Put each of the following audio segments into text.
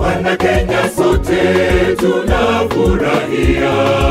Wana Kenya sote tunafurahia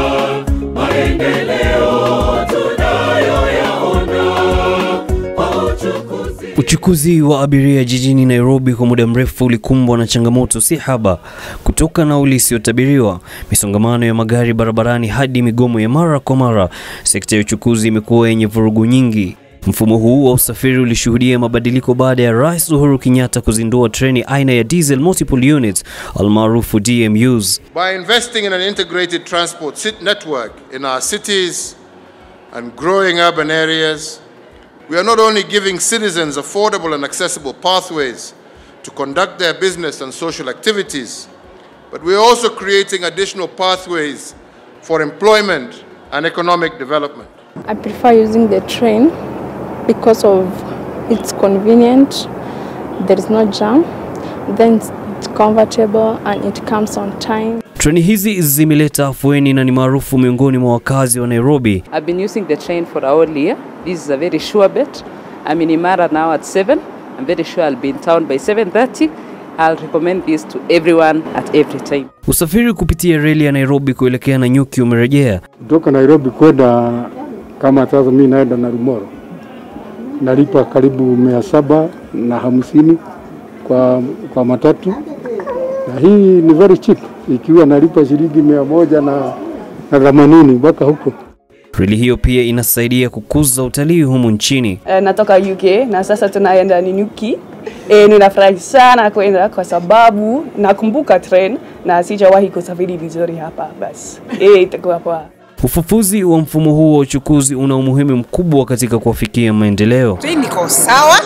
maendeleo tunayoyaona kwa uchukuzi. Uchukuzi wa abiria jijini Nairobi kwa muda mrefu ulikumbwa na changamoto si haba, kutoka nauli isiyotabiriwa, misongamano ya magari barabarani hadi migomo ya mara kwa mara. Sekta ya uchukuzi imekuwa yenye vurugu nyingi. Mfumo huu wa usafiri ulishuhudia mabadiliko baada ya Rais Uhuru Kenyatta kuzindua treni aina ya diesel multiple units almaarufu DMUs. By investing in an integrated transport sit- network in our cities and growing urban areas, we are not only giving citizens affordable and accessible pathways to conduct their business and social activities, but we are also creating additional pathways for employment and economic development. I prefer using the train because of it's convenient, there is no jam, then it's comfortable and it comes on time. Treni hizi zimeleta afueni na ni maarufu miongoni mwa wakazi wa Nairobi. I've been using the train for a whole year. This is a very sure bet. I'm in Imara now at 7. I'm very sure I'll be in town by 7.30. I'll recommend this to everyone at every time. Usafiri kupitia reli ya Nairobi kuelekea Nanyuki umerejea. kutoka Nairobi kwenda kama sasa mimi naenda na Rumoro, nalipa karibu mia saba na hamsini kwa, kwa matatu, na hii ni very cheap, ikiwa nalipa shilingi mia moja na na themanini mpaka huko. Reli hiyo pia inasaidia kukuza utalii humu nchini. Eh, natoka UK na sasa tunaenda Nanyuki. E, ninafurahi sana kwenda kwa sababu nakumbuka train na sijawahi kusafiri vizuri hapa. Basi e, itakuwa poa. Ufufuzi wa mfumo huu wa uchukuzi una umuhimu mkubwa katika kuwafikia maendeleo. train iko sawa,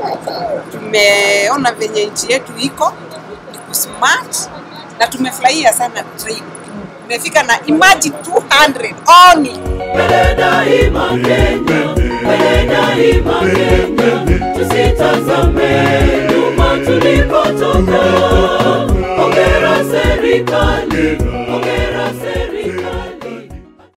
tumeona venye nchi yetu iko iko smart na tumefurahia sana train. Tumefika na imagine 200 only. Mbele daima Kenya, mbele daima Kenya, tusitazame nyuma tulipotoka. Hongera serikali, hongera